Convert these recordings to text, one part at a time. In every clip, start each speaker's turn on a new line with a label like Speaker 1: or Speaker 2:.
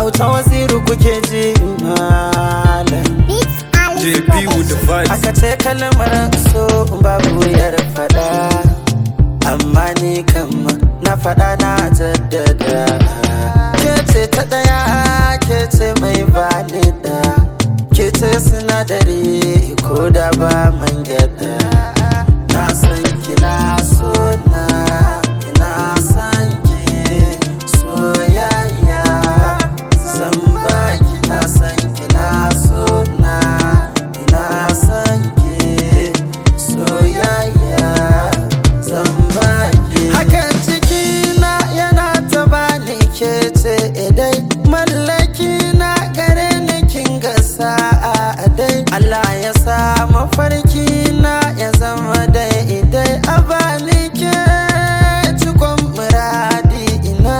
Speaker 1: auta waziru kuke ji malam
Speaker 2: Beats Alice
Speaker 3: JP with the vibes.
Speaker 1: aka ce kalmar so babu yar fada amma ni kam na fada na jaddada ke ce ta daya ke ce mai valida ke ce sinadari ko da ba man gyada na san kina so na ina san ki soyayya zan ba kina san kina so na ina san ki soyayya zan ba ki hakan ciki na yana ta bani ke ce idai mallaki na gare ni kin ga sa'a dai Allah ya sa mafarki na ya zama dai idai a bani ke cikon muradi ina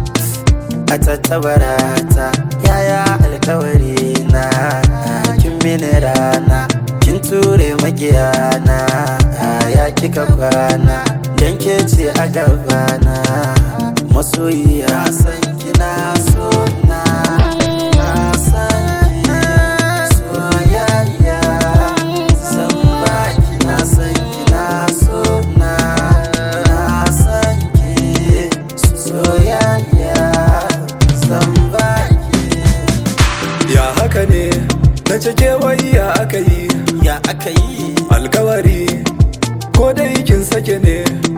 Speaker 1: a tattabarata yaya alkawari na kin mini rana kin ture magiyana ya kika kwana dan ke ce a gabana masoyiya san kina so na na san ki soyayya san ba kina san kina so na na san ki soyayya san ba ki
Speaker 3: Ya haka ne, na cike wai ya aka yi,
Speaker 1: ya aka yi
Speaker 3: alkawari, ko dai kin sake ne,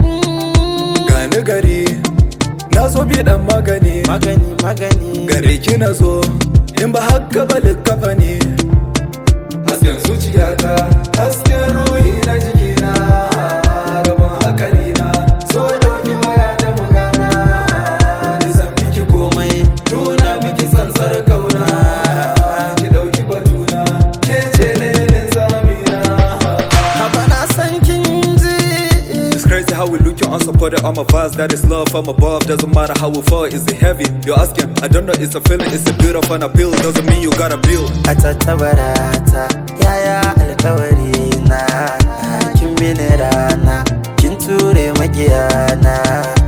Speaker 3: gani gari, na zo bi dan magani,
Speaker 1: magani magani
Speaker 3: gare ki na zo, in ba haka ba likkafa ne. Hasken zuciyata, hasken ruhi na jikina, gaban hakali na, so dauki waya da magana, nisan miki komai, nuna miki tsantsar kauna, ki dauki batuna, ke ce lelin zamina.
Speaker 1: haba na san kin ji
Speaker 3: It's crazy how we look you unsupported on my vibes That is love from above Doesn't matter how we fall Is it heavy? You're asking I don't know It's a feeling It's a beautiful and appeal Doesn't mean you gotta build
Speaker 1: a tattabarata yaya alkawari na kin mini rana kin ture magiyana